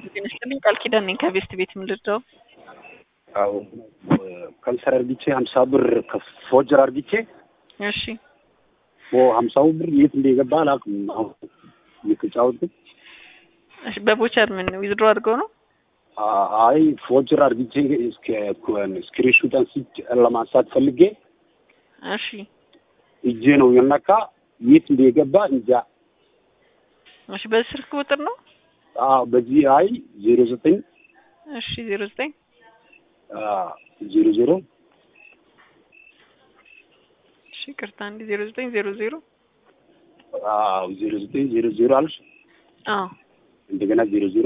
ጤና ይስጥልኝ ቃል ኪዳን ነኝ ከቤስት ቤት ምልደው አዎ ከንሰር አርግቼ ሀምሳ ብር ከፎጀር አርግቼ እሺ ሀምሳው ብር የት እንደገባ አላውቅም። አሁን እየተጫወትኩት እሺ በቦቸር ምን ዊዝድሮ አድርገው ነው አይ ፎጀር አርግቼ ስክሪንሹት አንስቼ ለማንሳት ፈልጌ እሺ እጄ ነው የነካ የት እንደገባ እንጃ። እሺ በስልክ ቁጥር ነው አዎ በዚህ አይ ዜሮ ዘጠኝ እሺ ዜሮ ዘጠኝ ዜሮ ዜሮ እሺ ቅርታ አንድ ዜሮ ዘጠኝ ዜሮ ዜሮ አዎ ዜሮ ዘጠኝ ዜሮ ዜሮ አልሽ አዎ እንደገና ዜሮ ዜሮ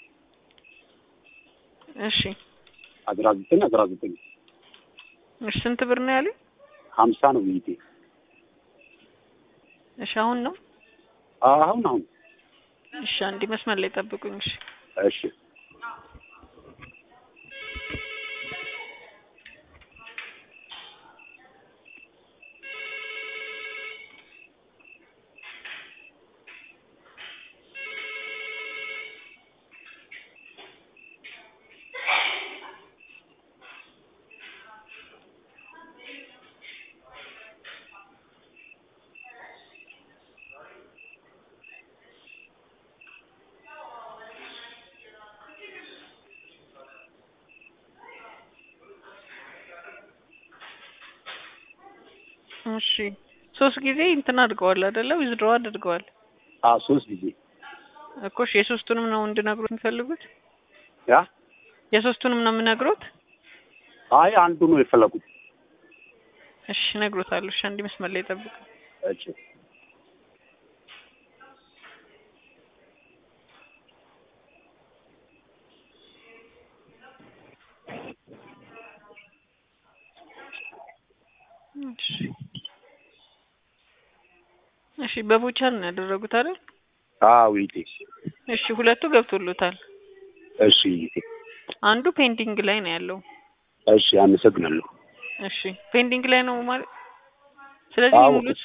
እሺ አስራ ዘጠኝ አስራ ዘጠኝ እሺ ስንት ብር ነው ያሉኝ? ሀምሳ ነው ብይቴ እሺ አሁን ነው አሁን አሁን እሺ አንድ መስመር ላይ ጠብቁኝ። እሺ እሺ እሺ ሶስት ጊዜ እንትን አድርገዋል አይደለ? ዊዝድሮ አድርገዋል አ ሶስት ጊዜ እኮ እሺ የሶስቱንም ነው እንድነግሩት የሚፈልጉት? ያ የሶስቱንም ነው የምነግሩት? አይ አንዱ ነው የፈለጉት። እሺ እነግሮታለሁ። እሺ አንድ መስመር ላይ ጠብቁ። እሺ እሺ እሺ በቦቸር ነው ያደረጉት አይደል? አዎ ይቴ እሺ ሁለቱ ገብቶሎታል። እሺ ይቴ አንዱ ፔንዲንግ ላይ ነው ያለው። እሺ አመሰግናለሁ። እሺ ፔንዲንግ ላይ ነው ማለት ስለዚህ አዎ። ሙሉት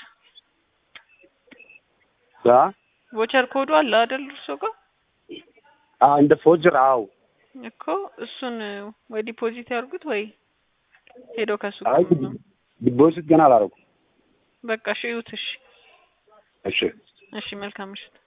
ያ ቮቸር ኮዱ አለ አይደል እርሶ ጋር አ እንደ ፎጀር አዎ እኮ እሱን ወይ ዲፖዚት ያርጉት ወይ ሄደው ከሱ አይ ጋር ነው። ዲፖዚት ገና አላደረኩም። በቃ እሺ እዩት። እሺ እሺ እሺ መልካም ምሽት።